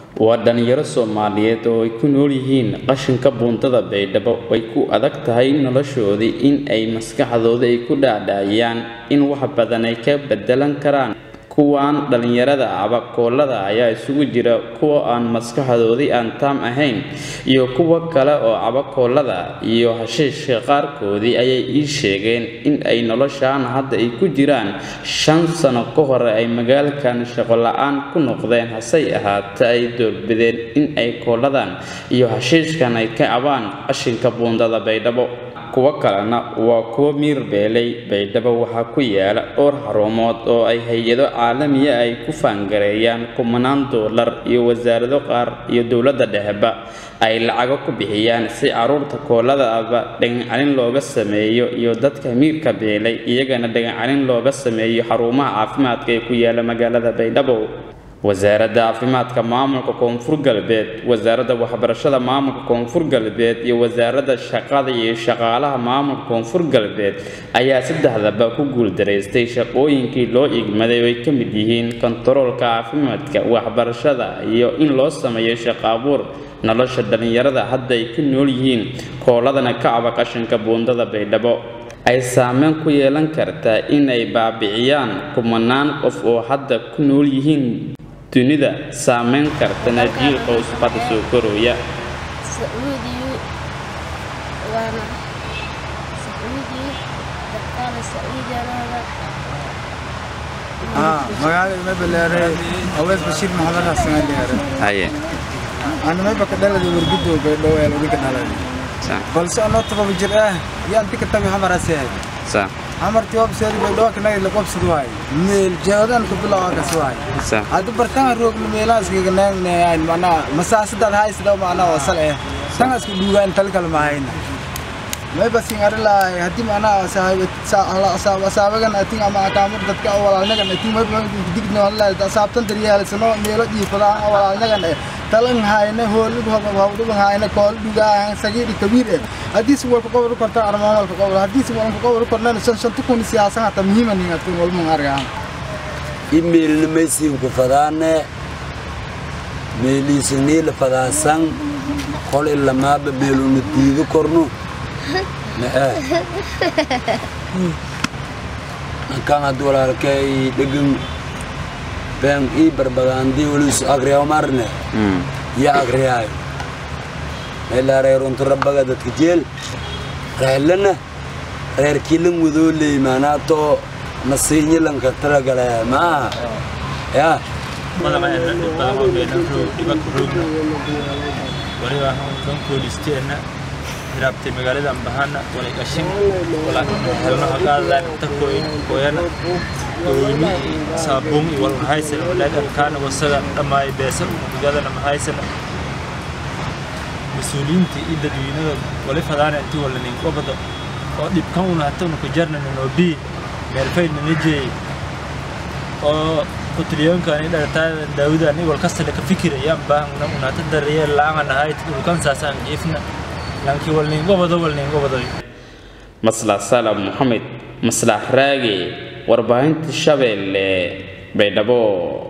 waa dhalinyaro soomaaliyeed oo ay ku nool yihiin qashinka buundada baydhabo way ku adag tahay noloshoodii in ay maskaxdooda ay ku dhaadhaciyaan in wax badan ay ka bedelan karaan kuwaan dhalinyarada abakoolada ayaa isugu jira kuwa aan maskaxdoodii aan taam ahayn iyo kuwa kale oo abakoolada iyo hashiishka qaarkoodii ayay ii sheegeen in ay noloshaan hadda ay ku jiraan shan sano ka hore ay magaalkan shaqo la-aan ku noqdeen hasey ahaate ay doorbideen in ay kooladan iyo hashiishkan ay ka cabaan qashinka buundada baydhabo kuwo kalena waa kuwo miir beelay baydhabo waxaa ku yaala dhowr xarumood oo ay hay-ado caalamiya ay ku faangareeyaan kumanaan doolar iyo wasaarado qaar iyo dowladda dhexeba ay lacago ku bixiyaan si caruurta koolada aba dhagancalin looga sameeyo iyo dadka miirka beelay iyagana dhagancalin looga sameeyo xarumaha caafimaadka ee ku yaala magaalada baydhabo wasaaradda caafimaadka maamulka koonfur galbeed wasaaradda waxbarashada maamulka koonfur galbeed iyo wasaaradda shaqada iyo shaqaalaha maamulka koonfur galbeed ayaa saddexdaba ku guuldaraystay shaqooyinkii loo igmaday oo ay ka mid yihiin kontaroolka caafimaadka waxbarashada iyo in loo sameeyo shaqo abuur nolosha dhalinyarada hadda ay ku nool yihiin kooladana ka caba qashinka buundada baydhabo ay saameyn ku yeelan kartaa in ay baabiciyaan kumanaan qof oo hadda ku nool yihiin dunida saameyn kartana jiilka usbada soo korooya sacuudiyu waana sacuudi dadkaana sacuudiyanada magaalada mabaleere awees bashiir maxamed xasan aliyaare haye ana mayba ka dhalada wargido baydhabo ee lagu ka dhalada balse anoo todoba jir ah yaan dika tami xamaraas yahay sa xamartii wabseedi baydhabo kanagi la qobsad waay meel jeedan ku bilawa kas waay sa hadda bartaan roogna meelahaas kaga naagnayn macnaha masaasadaad haysada macnaha wasal eh tangaas ku dhuugaan tal kale mahayna may basin arilahay haddii macnaha asaabagan atin ama akaamur dadka walaalnagan atin may digna wallahi asaabtan daryeelsano meelo dhiifadaan walaalnagan eh talan hayna hoolid hawdhuban hayna kool dhugaa sagiiri kabiir eh haddii si walka qobol korta armaan walka qobol haddii si walka qobol kornana shan shan tukun siyaasan hata muhiima ningatin walman argaan imeelna maysiinku fadaane meeliisniila fadaasan qol ilamaaba meeluna diido korno ma'aa ankan haddi walaalkay dhegan been ii barbagaandii waliisu agriyaw marne ya agriyaayo meelaa reeruntu rabbaga dadka jeel reerlana reerkiilan wadoo leey maanaatoo nasiinyilanka talagale maaha ya madama ena dhib badan oo beenan roog dhibaka roogna waliba kan koolisteenna hiraabtay magaalada ambahana walay qashin wala helno hagaadaan inta kooyin kooyana kooyni saabuun iyo wal mahaysan walaadan kaana wasaga dhammaay beesan magadana mahaysana mas-uuliyiinta iyo dadweynada wali fadaana intii wala nin qobada oo dhibkan una hatana ku jarnana noobii meelfaydna najeey oo kutriyoonkaani dhartaada daawudani wal kastale ka fikirayaan baahna unata dariyeel la-aan ahayd dhulkan saasaan jiifna laakiin wal nin qobado wal nin qobadoy maslax salam moxamed maslax raage warbaahinta shabeelle baydhabo